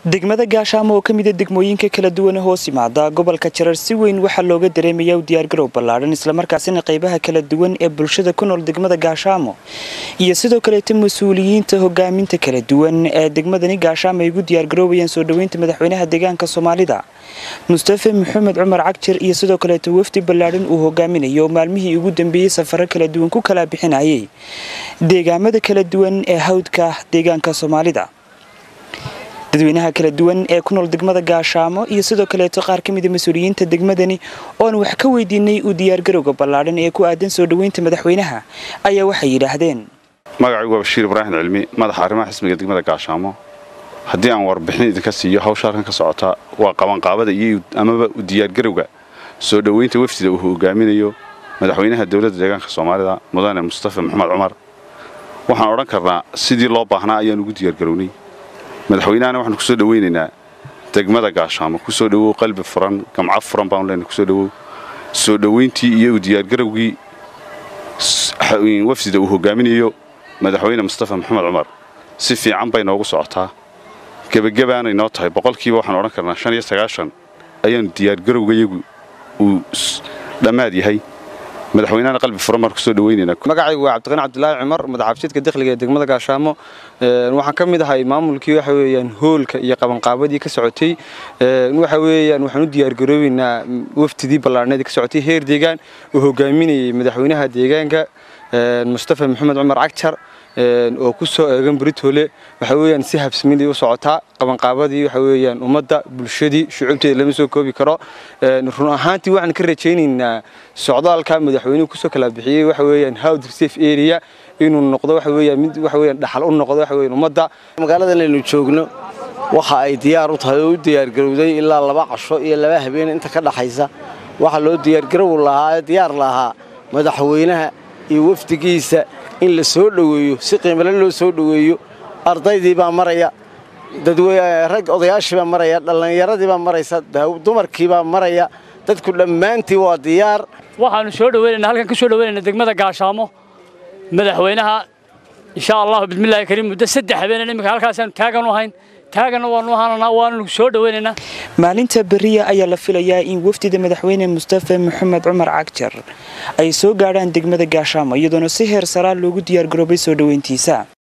degmada gaashaamo oo ka mida degmooyinka kala duwan hoos yimaada gobolka jarar si weyn waxaa looga dareemayaa u diyaargarow ballaadhan islamarkaasina qaybaha kala duwan ee bulshada ku nool degmada gaashaamo iyo sidoo kaleeta mas-uuliyiinta hogaaminta kala duwan ee degmadani gaashaamo ay ugu diyaargaroobayaan soo dhoweynta madaxweynaha deegaanka soomaalida mustafe maxamed cumar cagjar iyo sidoo kaleeta wafdi ballaadhan uu hogaaminayo maalmihii ugu dambeeyey safaro kala duwan ku kala bixinayay deegaamada kala duwan ee hawdka deegaanka soomaalida dadweynaha kala duwan ee ku nool degmada gaashaamo iyo sidoo kaleeto qaar ka mida mas-uuliyiinta degmadani ooan wax ka weydiinay uu diyaargarowga ballaadhan ee ku aadan soo dhoweynta madaxweynaha ayaa waxay yidhaahdeen magacaygu waa bashiir ibraahim cilmi madaxa arrimaha xisbiga degmada gaashaamo haddii aan warbixin idinka siiyo hawsha halkan ka socota waa qabanqaabada iyo amaba u diyaargarowga soo dhoweynta wafdida uu hogaaminayo madaxweynaha dowladda deegaanka soomaalida mudane mustafa maxamed cumar waxaan odhan karnaa sidii loo baahnaa ayaan ugu diyaargarownay madaxweynahana waxaanu kusoo dhoweynaynaa degmada gaashaamo kusoo dhowow qalbi furan gamco furan baanu leenahay kusoo dhowow soo dhoweyntii iyo u diyaargarowgii wafdida uu hogaaminayo madaxweyne mustafa maxamed cumar si fiican bay noogu socotaa gebagabaanay noo tahay boqolkiiba waxaan odhan karnaa shan iyo sagaashan ayaanu diyaargarowgayagu uu dhammaad yahay madaxweynahana qalbi furan baan kusoo dhaweynaynaa magacaygu waa cabdiqani cabdilaahi cumar madaxaabshiidka dakhliga ee degmada gaashaamo waxaan ka mid ahay maamulkii waxa weeyaan hoolka iyo qabanqaabadii ka socotay waxa weeyaan waxaan u diyaargaroobeynaa wafdidii ballaarneed ka socotay heer deegaan uu hogaaminayay madaxweynaha deegaanka mustafa maxamed cumar cagjar oo ku soo eegan britole waxa weeyaan si habsamiday u socotaa qabanqaabadii waxa weeyaan ummadda bulshadii shucuubteeda lama soo koobi karo run ahaantii waxaan ka rajaynaynaa socdaalka madaxweynuhu kusoo kala bixiyey waxa weeyaan howd safe area inuu noqdo waxa weeyaan mid waxa weeyaan dhaxal u noqdo waxa weeyaan ummadda magaaladan aynu joogno waxa ay diyaar u tahay oo u diyaargarowday ilaa laba casho iyo laba habeen inta ka dhaxaysa waxa loo diyaargarow lahaa diyaar lahaa madaxweynaha iyo wafdigiisa in la soo dhoweeyo si qiimale loo soo dhoweeyo ardaydii baa maraya rag odayaashii baa maraya dhallinyaradii baa maraysa dumarkii baa maraya dadku dhammaantii waa diyaar waxaanu soo dhaweynaynaa halkan ka soo dhaweynayna degmada gaashaamo madaxweynaha insha allahu bismillaahi kariim muddo saddex habeenan iminka halkaasaanu taagan u hayn taagana waanu ahaananaa waanu soo dhaweynaynaa maalinta beriya ayaa la filayaa in wafdida madaxweyne mustafa maxamed cumar cagjar ay soo gaadhaan degmada gaashaamo iyadoona si heer saraa loogu diyaargaroobay soo dhoweyntiisa